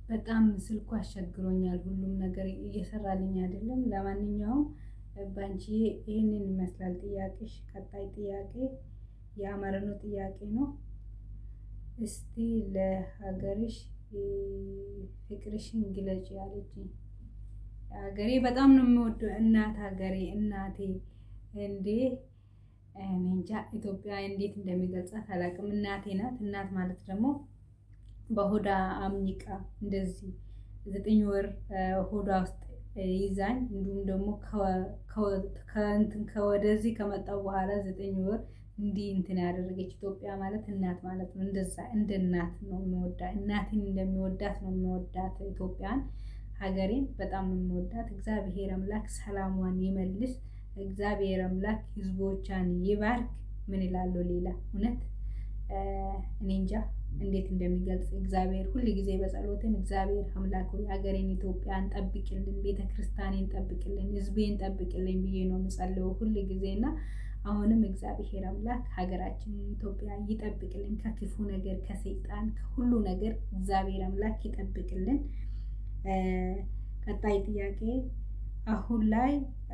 በጣም ስልኩ አስቸግሮኛል። ሁሉም ነገር እየሰራልኝ አይደለም። ለማንኛውም ባንቺ ይህንን ይመስላል ጥያቄሽ። ቀጣይ ጥያቄ የአማርኛ ጥያቄ ነው። እስቲ ለሀገርሽ ፍቅርሽን ግለጪ አለችኝ። ሀገሬ በጣም ነው የምወደው። እናት ሀገሬ እናቴ እንዴ እኔ እንጃ ኢትዮጵያ እንዴት እንደሚገልጻት አላውቅም። እናቴ ናት። እናት ማለት ደግሞ በሆዳ አምኒቃ እንደዚህ ዘጠኝ ወር ሆዷ ውስጥ ይዛኝ እንዲሁም ደግሞ ከእንትን ከወደዚህ ከመጣው በኋላ ዘጠኝ ወር እንዲህ እንትን ያደረገች ኢትዮጵያ ማለት እናት ማለት ነው። እንደዛ እንደ እናት ነው የምወዳት። እናቴን እንደሚወዳት ነው የምወዳት ኢትዮጵያን ሀገሬን በጣም ነው የምወዳት። እግዚአብሔር አምላክ ሰላሟን ይመልስ። እግዚአብሔር አምላክ ሕዝቦቿን ይባርክ። ምን እላለሁ ሌላ እውነት እኔ እንጃ እንዴት እንደሚገልጽ እግዚአብሔር ሁል ጊዜ በጸሎትም እግዚአብሔር አምላክ ሆይ ሀገሬን ኢትዮጵያን ጠብቅልን፣ ቤተ ክርስቲያኔን ጠብቅልን፣ ሕዝቤን ጠብቅልን ብዬ ነው የምጸልየው ሁል ጊዜ እና አሁንም እግዚአብሔር አምላክ ሀገራችንን ኢትዮጵያ ይጠብቅልን፣ ከክፉ ነገር፣ ከሰይጣን፣ ከሁሉ ነገር እግዚአብሔር አምላክ ይጠብቅልን። ቀጣይ ጥያቄ አሁን ላይ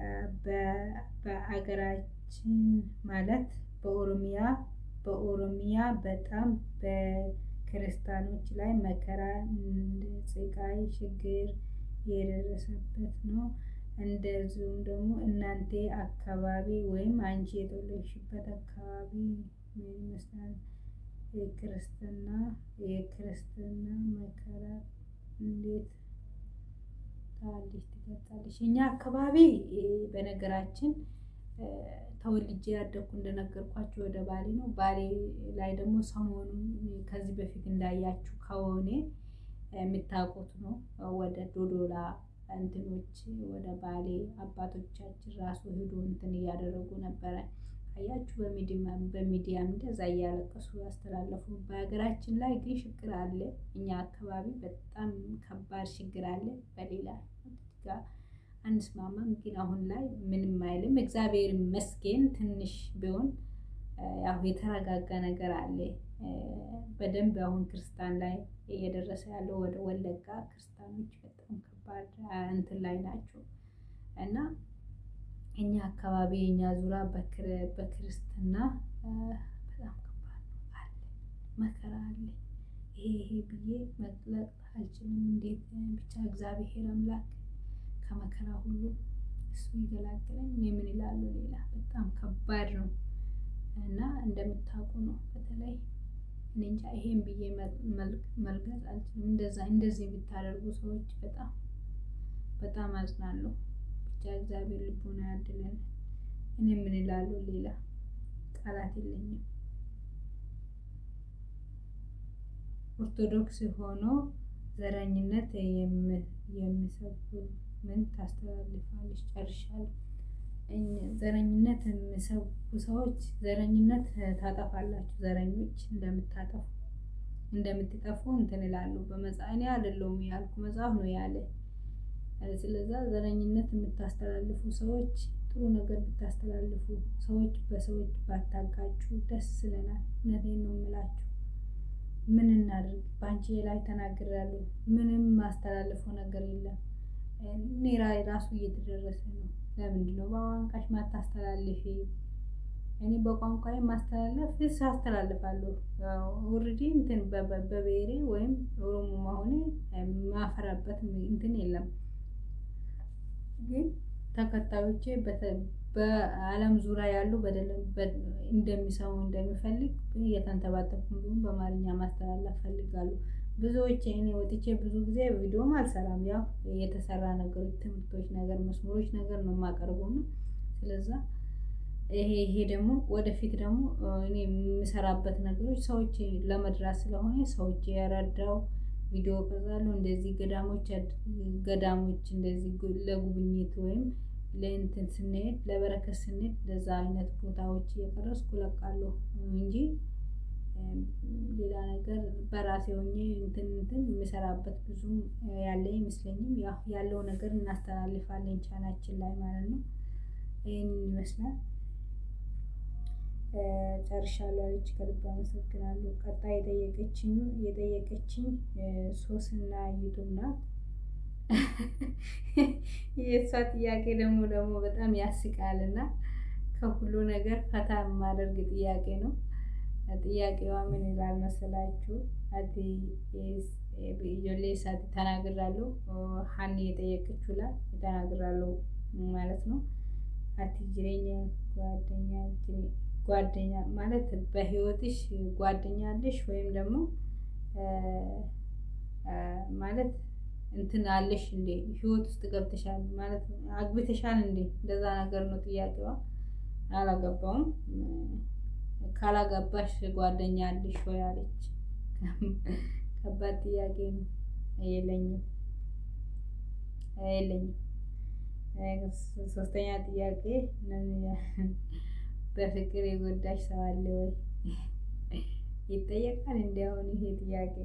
በሀገራችን ማለት በኦሮሚያ በኦሮሚያ በጣም በክርስቲያኖች ላይ መከራ፣ ስቃይ፣ ችግር የደረሰበት ነው። እንደዚሁም ደግሞ እናንተ አካባቢ ወይም አንቺ የተወለድሽበት አካባቢ ምን ይመስላል? የክርስትና የክርስትና መከራ እንዴት ታዲስ ትገልጻለሽ? እኛ አካባቢ በነገራችን ተወልጄ ያደግኩ እንደነገርኳችሁ ወደ ባሌ ነው። ባሌ ላይ ደግሞ ሰሞኑን ከዚህ በፊት እንዳያችሁ ከሆነ የምታውቁት ነው ወደ ዶዶላ እንትኖች ወደ ባሌ አባቶቻችን ራሱ ሄዶ እንትን እያደረጉ ነበረ። አያችሁ በሚዲያም እንደዛ እያለቀሱ ያስተላለፉ። በሀገራችን ላይ ግን ችግር አለ። እኛ አካባቢ በጣም ከባድ ችግር አለ። በሌላ ጋር አንስማማም፣ ግን አሁን ላይ ምንም አይልም። እግዚአብሔር ይመስገን ትንሽ ቢሆን ያው የተረጋጋ ነገር አለ። በደንብ አሁን ክርስቲያን ላይ እየደረሰ ያለው ወደ ወለጋ ክርስቲያኖች በጣም ከባድ እንትን ላይ ናቸው እና እኛ አካባቢ የኛ ዙራ በክርስትና በጣም ከባድ ነው አለ መከራ አለ። ይሄ ይሄ ብዬ መግለጽ አልችልም። እንዴት ብቻ እግዚአብሔር አምላክ ከመከራ ሁሉ እሱ ይገላግለኝ። እኔ ምን እላለሁ ሌላ በጣም ከባድ ነው እና እንደምታውቁ ነው። በተለይ እኔ እንጃ ይሄን ብዬ መልገጽ አልችልም። እንደዛ እንደዚህ የምታደርጉ ሰዎች በጣም በጣም አዝናለሁ። ብቻ እግዚአብሔር ልቡን ያድለን። እኔ ምን እላለሁ ሌላ ቃላት የለኝም። ኦርቶዶክስ ሆኖ ዘረኝነት የሚሰብኩ ምን ታስተላልፋለች? ጨርሻለሁ። ዘረኝነት የሚሰብኩ ሰዎች ዘረኝነት ታጠፋላችሁ። ዘረኞች እንደምታጠፉ እንደምትጠፉ እንትን እላለሁ። በመጽሐፍ እኔ አይደለሁም ያልኩ መጽሐፍ ነው ያለ። ስለዛ ዘረኝነት የምታስተላልፉ ሰዎች ጥሩ ነገር ብታስተላልፉ፣ ሰዎች በሰዎች ባታጋጩ ደስ ይለናል። እውነቴን ነው የምላችሁ። ምን እናድርግ? በአንቺ ላይ ተናግሬያለሁ። ምንም ማስተላልፈው ነገር የለም። እኔ ራሱ እየተደረሰ ነው። ለምንድን ነው በቋንቋሽ ማታስተላልፊ? እኔ በቋንቋዬ ማስተላለፍ ስ አስተላልፋለሁ። ኦልሬዲ እንትን በብሔሬ ወይም ኦሮሞ መሆኔ ማፈራበት እንትን የለም። ግን ተከታዮቼ በዓለም ዙሪያ ያሉ እንደሚሰሙ እንደሚፈልግ እየተንተባተብኩ እንዲሁም በአማርኛ ማስተላለፍ ፈልጋለሁ። ብዙዎች እኔ ወጥቼ ብዙ ጊዜ ቪዲዮም አልሰራም። ያው የተሰራ ነገሮች፣ ትምህርቶች ነገር፣ መስመሮች ነገር ነው የማቀርበው ነው። ስለዛ ይሄ ይሄ ደግሞ ወደፊት ደግሞ እኔ የምሰራበት ነገሮች ሰዎች ለመድረስ ስለሆነ ሰዎች የረዳው ቪዲዮ ቀርጻለሁ። እንደዚህ ገዳሞች ገዳሞች እንደዚህ ለጉብኝት ወይም ለእንትን ስንሄድ ለበረከት ስንሄድ ለዛ አይነት ቦታዎች እየቀረስኩ እለቃለሁ እንጂ ሌላ ነገር በራሴ ሆኜ እንትን እንትን የምሰራበት ብዙም ያለ አይመስለኝም። ያለው ነገር እናስተላልፋለን ቻናችን ላይ ማለት ነው። ይህን ይመስላል። ጨርሻለሁ አለች። ከልብ አመሰግናለሁ። ቀጣይ የጠየቀችኝ የጠየቀችኝ ሶስና ዩቱብ ናት። የእሷ ጥያቄ ደግሞ ደግሞ በጣም ያስቃልና ከሁሉ ነገር ፈታ የማደርግ ጥያቄ ነው። ጥያቄዋ ምን ይላል መሰላችሁ? አቲ ጆሌ ሳት ተናግራለሁ። ሀኒ የጠየቀችው ላይ ተናግራለሁ ማለት ነው። አቲ ጅሬኛ ጓደኛ ጓደኛ ማለት በህይወትሽ ጓደኛ አለሽ ወይም ደግሞ ማለት እንትን አለሽ እንዴ ህይወት ውስጥ ገብተሻል ማለት አግብተሻል እንዴ? እንደዛ ነገር ነው ጥያቄዋ። አላገባውም። ካላገባሽ ጓደኛ አለሽ ወይ አለች። ከባድ ጥያቄ ነው። የለኝም የለኝም። ሶስተኛ ጥያቄ በፍቅር የጎዳሽ ሰው አለ ወይ? ይጠየቃል እንዲ አሁን ይሄ ጥያቄ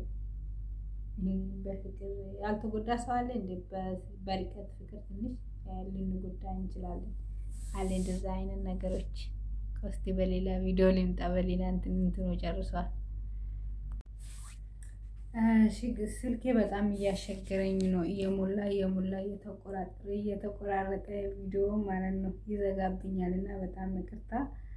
በፍቅር ያልተጎዳ ሰው አለ እንዴ? በርቀት ፍቅር ትንሽ ልንጎዳ እንችላለን። አለ እንደዛ አይነት ነገሮች። እስቲ በሌላ ቪዲዮ ልምጣ። በሌላ እንትን እንትኑ ጨርሷል። ስልኬ በጣም እያስቸገረኝ ነው። እየሞላ እየሞላ እየተቆራረጠ እየተቆራረጠ ቪዲዮ ማለት ነው ይዘጋብኛል እና በጣም ይቅርታ።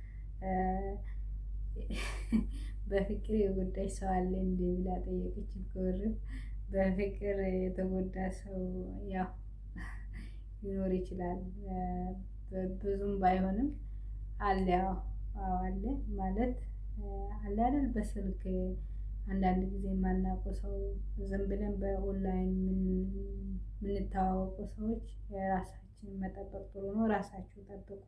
በፍቅር የጎዳሽ ሰው አለ እንዴ ብላ ጠየቀች። ጎር በፍቅር የተጎዳ ሰው ያው ሊኖር ይችላል። ብዙም ባይሆንም አለ። አዎ አለ ማለት አለ አይደል በስልክ አንዳንድ ጊዜ የማናውቀው ሰው ዝም ብለን በኦንላይን የምንተዋወቀው ሰዎች ራሳችንን መጠበቅ ጥሩ ነው። ራሳችሁ ጠብቁ።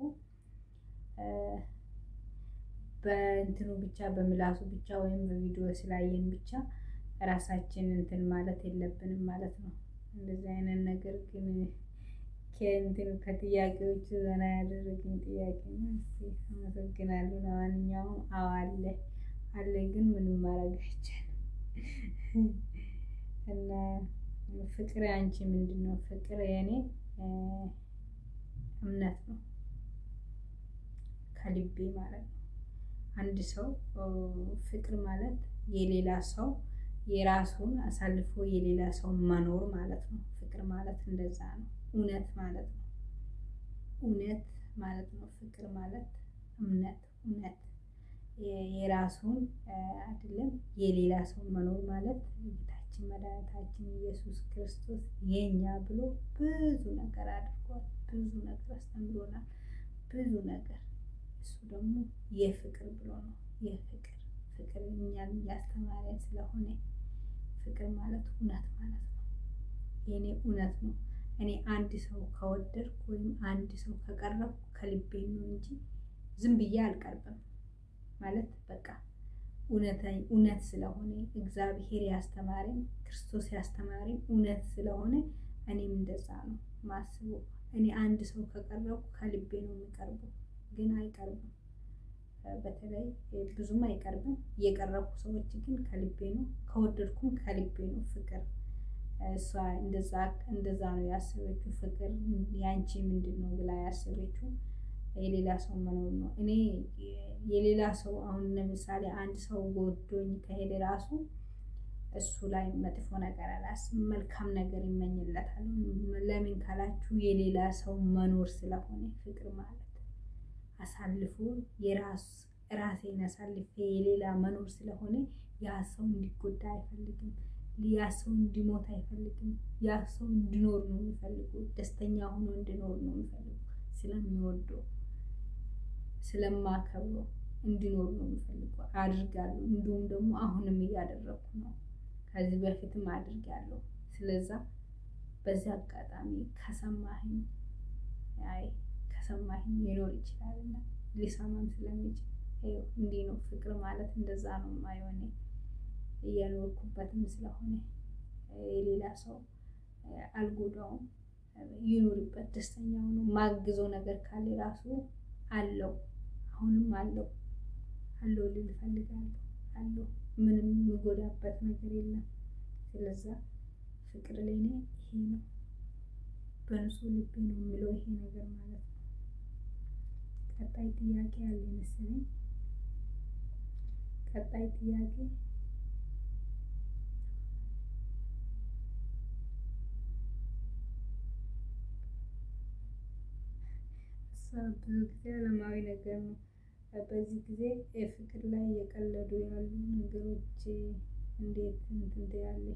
በእንትኑ ብቻ በምላሱ ብቻ ወይም በቪዲዮ ስላየን ብቻ ራሳችን እንትን ማለት የለብንም ማለት ነው። እንደዚህ አይነት ነገር ግን ከእንትን ከጥያቄዎቹ ዘና ያደረግን ጥያቄ ነው። እስቲ አመሰግናለሁ። ለማንኛውም አዎ አለ አለ ግን ምንም ማድረግ አይቻልም። እና ፍቅር አንቺ ምንድን ነው? ፍቅር የኔ እምነት ነው ከልቤ ማለት ነው። አንድ ሰው ፍቅር ማለት የሌላ ሰው የራሱን አሳልፎ የሌላ ሰው መኖር ማለት ነው። ፍቅር ማለት እንደዛ ነው። እውነት ማለት ነው። እውነት ማለት ነው። ፍቅር ማለት እምነት እውነት የራሱን አይደለም የሌላ ሰው መኖር ማለት ጌታችን መድኃኒታችን ኢየሱስ ክርስቶስ የኛ ብሎ ብዙ ነገር አድርጓል። ብዙ ነገር አስተምሮናል። ብዙ ነገር እሱ ደግሞ የፍቅር ብሎ ነው። የፍቅር ፍቅር እኛን እያስተማረን ስለሆነ ፍቅር ማለት እውነት ማለት ነው። የኔ እውነት ነው። እኔ አንድ ሰው ከወደድኩ ወይም አንድ ሰው ከቀረብኩ ከልቤ ነው እንጂ ዝም ብዬ አልቀርብም። ማለት በቃ እውነት ስለሆነ እግዚአብሔር ያስተማረኝ ክርስቶስ ያስተማረኝ እውነት ስለሆነ እኔም እንደዛ ነው ማስበው። እኔ አንድ ሰው ከቀረብኩ ከልቤ ነው የሚቀርበው። ግን አይቀርብም። በተለይ ብዙም አይቀርብም። የቀረብኩ ሰዎች ግን ከልቤ ነው። ከወደድኩም ከልቤ ነው። ፍቅር እሷ እንደዛ እንደዛ ነው ያሰበችው። ፍቅር ያንቺ ምንድን ነው ብላ ያሰበችው የሌላ ሰው መኖር ነው። እኔ የሌላ ሰው አሁን ለምሳሌ አንድ ሰው ጎዶኝ ከሄደ ራሱ እሱ ላይ መጥፎ ነገር አላስብም። መልካም ነገር ይመኝለታል። ለምን ካላችሁ የሌላ ሰው መኖር ስለሆነ ፍቅር ማለት አሳልፎ የራስ ራሴን አሳልፌ የሌላ መኖር ስለሆነ ያ ሰው እንዲጎዳ አይፈልግም። ያ ሰው እንዲሞት አይፈልግም። ያ ሰው እንዲኖር ነው የሚፈልገው። ደስተኛ ሆኖ እንዲኖር ነው የሚፈልገው። ስለሚወደው ስለማከብረው እንዲኖር ነው የሚፈልገው። አድርጋለሁ። እንዲሁም ደግሞ አሁንም እያደረኩ ነው። ከዚህ በፊትም አድርጋለሁ። ስለዛ በዚህ አጋጣሚ ከሰማህኝ አይ ከሰማህኝ ሊኖር ይችላል እና ሊሰማም ስለሚችል እንዲህ ነው ፍቅር ማለት እንደዛ ነው የማየው እኔ እየኖርኩበትም ስለሆነ የሌላ ሰው አልጎዳውም። ይኑርበት፣ ደስተኛ ሆኖ ማግዘው ነገር ካለ ራሱ አለው አሁንም አለው አለው ልል እፈልጋለሁ። አለው ምንም የሚጎዳበት ነገር የለም። ስለዛ ፍቅር ለኔ ይሄ ነው። በንጹህ ልቤ ነው የምለው ይሄ ነገር ማለት ነው። ቀጣይ ጥያቄ ያለ መሰለኝ። ቀጣይ ጥያቄ ብዙ ጊዜ ዓለማዊ ነገር ነው። በዚህ ጊዜ የፍቅር ላይ የቀለዱ ያሉ ነገሮች እንዴት እንትን ትያለሽ?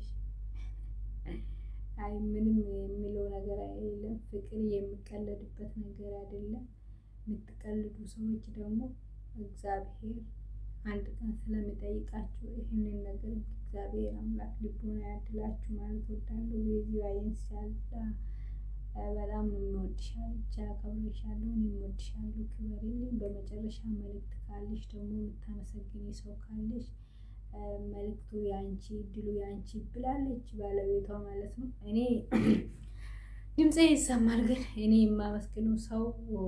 አይ ምንም የሚለው ነገር የለም። ፍቅር የሚቀለድበት ነገር አይደለም። የምትቀልዱ ሰዎች ደግሞ እግዚአብሔር አንድ ቀን ስለሚጠይቃችሁ ይህንን ነገር እግዚአብሔር አምላክ ልቦና ያድላችሁ ማለት እወዳለሁ። በዚህ ባይንሳል በጣም ነው የምወድሽ ብቻ አከብርሻለሁ። እኔም እወድሻለሁ፣ ክበሪልኝ። በመጨረሻ መልእክት ካለሽ ደግሞ የምታመሰግኝ ሰው ካለሽ መልእክቱ ያንቺ እድሉ ያንቺ ብላለች ባለቤቷ ማለት ነው። እኔ ድምፄ ይሰማል፣ ግን እኔ የማመስግነው ሰው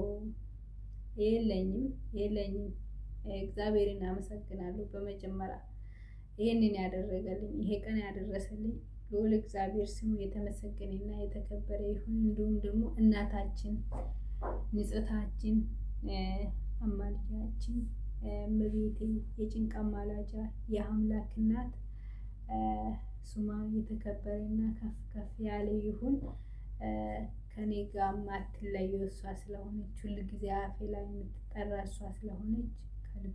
የለኝም የለኝም። እግዚአብሔርን አመሰግናለሁ። በመጀመሪያ ይህንን ያደረገልኝ ይሄ ቀን ያደረሰልኝ ልዑል እግዚአብሔር ስሙ የተመሰገነና የተከበረ ይሁን። እንዲሁም ደግሞ እናታችን ንጽሕታችን አማላጃችን እመቤቴ የጭንቅ አማላጃ የአምላክ እናት ስሟ የተከበረና ከፍ ከፍ ያለ ይሁን። ከኔ ጋር ማትለየው እሷ ስለሆነች ሁል ጊዜ አፌ ላይ የምትጠራ እሷ ስለሆነች ከልብ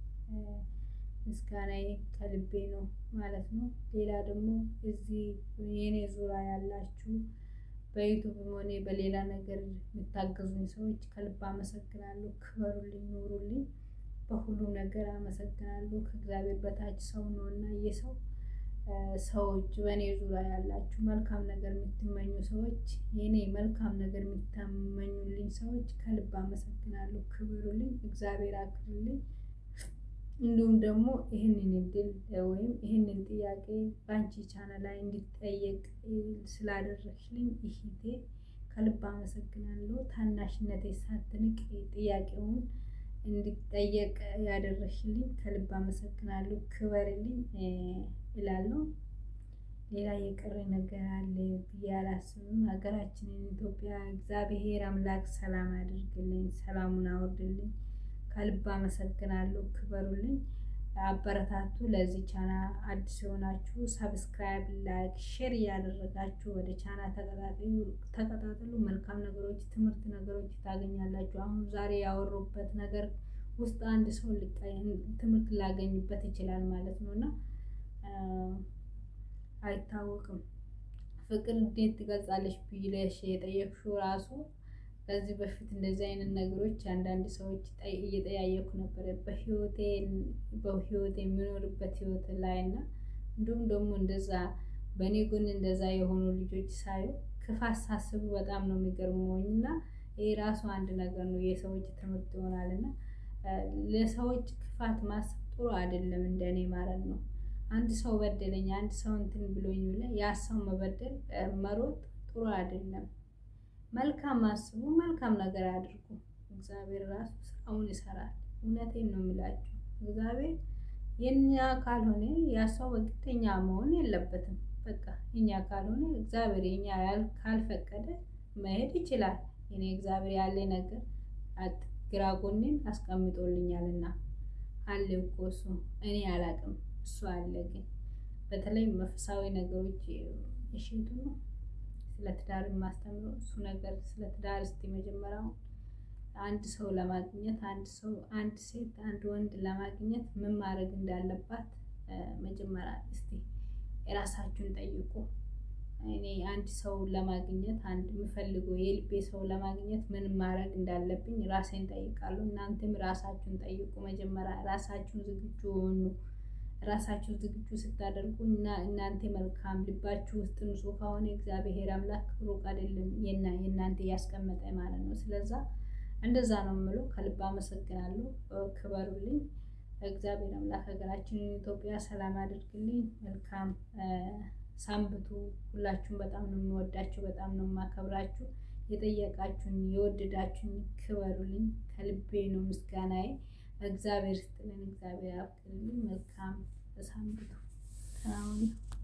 ምስጋናዬ ከልቤ ነው ማለት ነው። ሌላ ደግሞ እዚህ የኔ ዙሪያ ያላችሁ በዩቱብም ሆነ በሌላ ነገር የምታገዙኝ ሰዎች ከልብ አመሰግናለሁ። ክበሩልኝ፣ ኑሩልኝ። በሁሉም ነገር አመሰግናለሁ። ከእግዚአብሔር በታች ሰው ነው እና የሰው ሰዎች በእኔ ዙሪያ ያላችሁ መልካም ነገር የምትመኙ ሰዎች የኔ መልካም ነገር የምታመኙልኝ ሰዎች ከልብ አመሰግናለሁ። ክበሩልኝ፣ እግዚአብሔር አክብሩልኝ። እንዲሁም ደግሞ ይህንን እድል ወይም ይህንን ጥያቄ በአንቺ ቻናል ላይ እንዲጠየቅ ስላደረግሽልኝ ይሄቴ ከልብ አመሰግናለሁ። ታናሽነቴ ሳትንቅ ጥያቄውን እንዲጠየቅ ያደረግሽልኝ ከልብ አመሰግናለሁ። ክበርልኝ እላለሁ። ሌላ የቀረ ነገር አለ ብዬ አላስብም። ሀገራችንን ኢትዮጵያ እግዚአብሔር አምላክ ሰላም አድርግልኝ፣ ሰላሙን አውርድልኝ። ከልብ አመሰግናለሁ። ክበሩልኝ፣ አበረታቱ። ለዚህ ቻና አዲስ የሆናችሁ ሰብስክራይብ፣ ላይክ፣ ሼር እያደረጋችሁ ወደ ቻና ተቀጣጠሉ። መልካም ነገሮች፣ ትምህርት ነገሮች ታገኛላችሁ። አሁን ዛሬ ያወሩበት ነገር ውስጥ አንድ ሰው ትምህርት ላገኝበት ይችላል ማለት ነው እና አይታወቅም። ፍቅር እንዴት ትገልጻለች ብለሽ የጠየቅሽው ራሱ ከዚህ በፊት እንደዚህ አይነት ነገሮች አንዳንድ ሰዎች እየጠያየኩ ነበረ በህይወቴ በህይወቴ የሚኖርበት ህይወት ላይ እና እንዲሁም ደግሞ እንደዛ በእኔ ጎን እንደዛ የሆኑ ልጆች ሳዩ ክፋት ሳስቡ በጣም ነው የሚገርመኝ እና ይህ ራሱ አንድ ነገር ነው። የሰዎች ትምህርት ይሆናል እና ለሰዎች ክፋት ማሰብ ጥሩ አይደለም፣ እንደኔ ማለት ነው። አንድ ሰው በደለኝ፣ አንድ ሰው እንትን ብሎኝ ብለህ ያ ሰው መበደል መሮጥ ጥሩ አይደለም። መልካም አስቡ፣ መልካም ነገር አድርጉ። እግዚአብሔር ራሱ ስራውን ይሰራል። እውነቴን ነው የሚላችሁ። እግዚአብሔር የኛ ካልሆነ ያ ሰው በግተኛ መሆን የለበትም። በቃ እኛ ካልሆነ እግዚአብሔር የኛ ካልፈቀደ መሄድ ይችላል። እኔ እግዚአብሔር ያለ ነገር ግራ ጎኔን አስቀምጦልኛልና አለ እኮ እሱ እኔ አላቅም፣ እሱ አለ። ግን በተለይ መንፈሳዊ ነገሮች እሽቱ ነው ስለ ትዳር የማስተምረው እሱ ነገር ስለ ትዳር እስቲ መጀመሪያው አንድ ሰው ለማግኘት አንድ ሰው አንድ ሴት አንድ ወንድ ለማግኘት ምን ማድረግ እንዳለባት መጀመሪያ እስቲ የራሳችሁን ጠይቁ። እኔ አንድ ሰው ለማግኘት አንድ የምፈልገው የልቤ ሰው ለማግኘት ምን ማድረግ እንዳለብኝ ራሴን ጠይቃለሁ። እናንተም ራሳችሁን ጠይቁ። መጀመሪያ ራሳችሁን ዝግጁ ሆኑ። ራሳችሁ ዝግጁ ስታደርጉ እና እናንተ መልካም ልባችሁ ውስጥ ንጹህ ከሆነ እግዚአብሔር አምላክ ሩቅ አይደለም የእናንተ እያስቀመጠ ማለት ነው። ስለዛ እንደዛ ነው የምለው። ከልብ አመሰግናለሁ። ክበሩልኝ። እግዚአብሔር አምላክ ሀገራችንን ኢትዮጵያ ሰላም አድርግልኝ። መልካም ሳምብቱ። ሁላችሁም በጣም ነው የምወዳችሁ፣ በጣም ነው የማከብራችሁ። የጠየቃችሁኝ የወደዳችሁኝ ክበሩልኝ። ከልቤ ነው ምስጋናዬ። እግዚአብሔር ስጥልን፣ እግዚአብሔር ያብቅልኝ። መልካም ሳምንቱ።